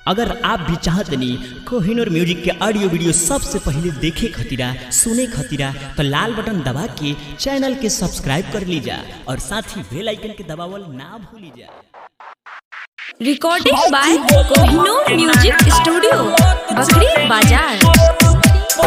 अगर आप भी चाहतनी कोहिनूर म्यूजिक के ऑडियो वीडियो सबसे पहले देखे खतीरा सुने खतीरा तो लाल बटन दबा के चैनल के सब्सक्राइब कर लीजा और साथ ही बेल आइकन के दबावल ना भूली जा recording by Kohinoor music studio बकरी बाजार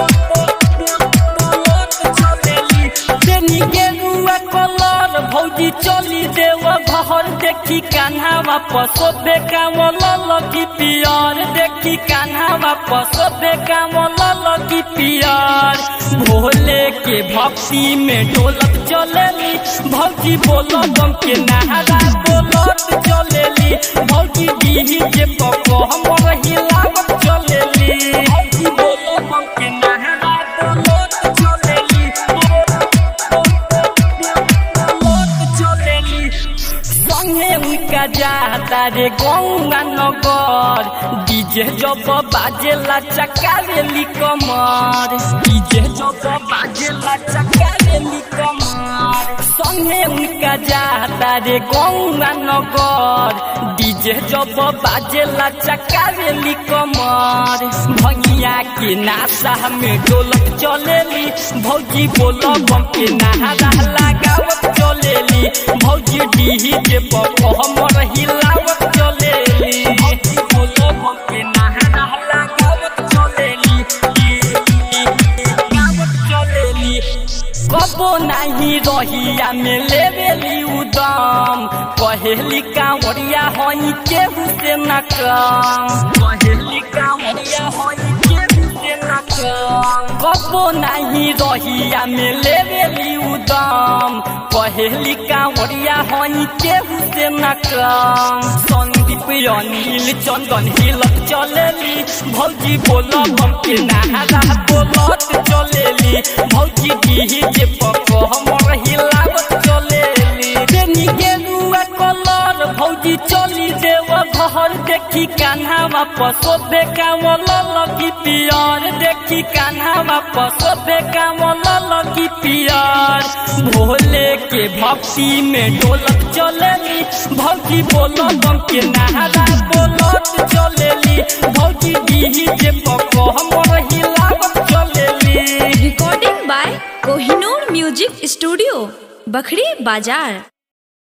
कलर भौजी चली देव घर देखी कान्हा वापस बेकाम लगी पियर देखी कान्हा वापस बेकाम लगी पियर भोले के भक्ति में ढोलक चलेली भौजी बोलो गम के नहारा बोलत चलेली भौजी दीही जे पको हमर हिलावत चलेली भौजी बोलो गम के नहारा बोलत चलेली संगे उनका जाता रे गौंगा नगर डीजे जब बाजेला चकारेली कमर डीजे जब बाजेला चकारेली कमर संगे उनका जाता रे गौंगा नगर डीजे जब बाजेला चकारेली कमर भंगिया के नाशा में डोलक चलेली भौजी बोलो बम के नहारा लगावत चलेली भौजी डीही के पप हमर हिलावत चलेली भौजी बोलो बम के नहारा लगावत चलेली गावत चलेली कबो नहीं रहिया में लेवेली उदम कहेली कांवरिया हई केहू से न कम कहेली कांवरिया हई केहू से न कम कबो नहीं रहिया में लेवेली उदम कहेली कांवरिया हई केहू से न कम संदीप अनिल चंदन हिलत चलेली भौजी बोलो हम के नहारा बोलत चलेली भौजी डीही जे पको हमर हिलावत चलेली बेनी गेरुआ कलर भौजी चली देव घर देखी कान्हा वापस बेकाम लगी पियर देखी कान्हा वापस बेकाम लगी पियर भोले के भक्ति में ढोलक चलेली भौजी बोलो गम के नहारा बोलत चलेली भौजी डीही जे पको हमर हिलावत चलेली recording by Kohinoor music studio बकरी बाजार